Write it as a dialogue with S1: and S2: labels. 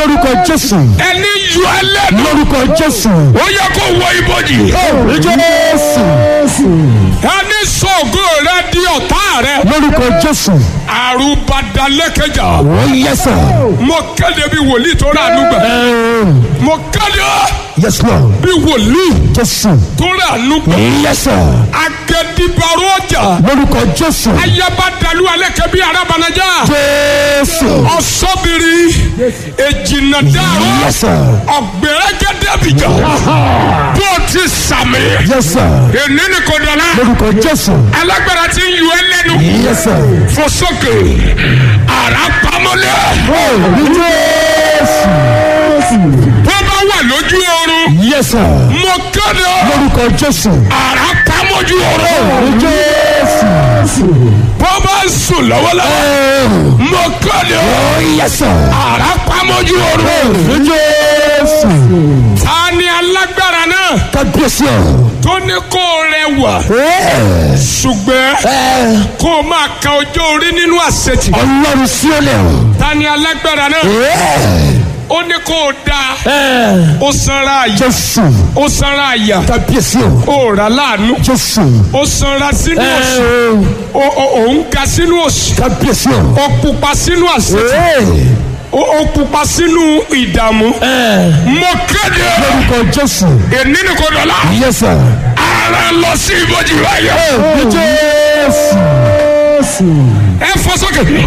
S1: lórúkọ jésù
S2: ẹni yọ ẹlẹ́nu
S1: lórúkọ jésù
S2: ó yẹ kó wọ ibojì
S1: jésù
S2: ẹni sọ̀gọ́ rẹ di ọ̀tá rẹ
S1: lórúkọ jésù
S2: àrùbadalẹ́kẹjà
S1: ó yẹ sà
S2: mo kéde bí wòlíì tó rà nùgbà mo kéde
S1: yes lord
S2: bí wòlíì
S1: jésù
S2: tó rà nùgbà
S1: yẹ sà
S2: agẹdìbàrò ọjà
S1: lórúkọ jésù
S2: ayabadalu alẹ́kẹ̀ bí arabanajà
S1: jésù
S2: ọ̀sọ́bìrì èjìnàdàrú
S1: yẹ sà
S2: ọ̀gbẹ̀rẹ̀gẹ̀dẹ̀bìjà bó ti sàmì
S1: yẹ sà
S2: èní ni kò dọ̀la
S1: lórúkọ jésù
S2: alágbára ti ń yọ ẹ lẹ́nu
S1: yẹ sà
S2: fosókè ara pamọ́lẹ̀
S1: jésù
S2: bó bá wà lójú oorun
S1: yẹ sà
S2: mo kéde
S1: lórúkọ jésù
S2: ara pamọ́jú oorun
S1: jésù
S2: bó bá sùn lọ́wọ́lọ́wọ́ mo kéde
S1: yẹ sà
S2: ara pamọ́jú oorun
S1: jésù
S2: ta ni alágbára náà
S1: kábíyèsí ọ.
S2: tó ní kó rẹwà ṣùgbọ́n kó o máa ka ọjọ́ orí nínú àṣetì
S1: ọlọ́run sí ọlẹ́ o.
S2: ta ni alágbára náà ó ní kó o dáa ó sanra àyà
S1: jésù
S2: ó sanra àyà
S1: kábíyèsí o.
S2: ó rà láàánú
S1: jésù
S2: ó sanra sínú òṣì ó- ó- ó ń ga sínú òṣì
S1: kábíyèsí o.
S2: ó pupa sínú àṣetì ó ó pupa sínú ìdààmú mo kéde
S1: lórúkọ jésù.
S2: èní ni kò dọ̀la
S1: yẹ sà.
S2: ara lọ sí ibojì báyọ̀
S1: jésù.
S2: ẹ fọ sókè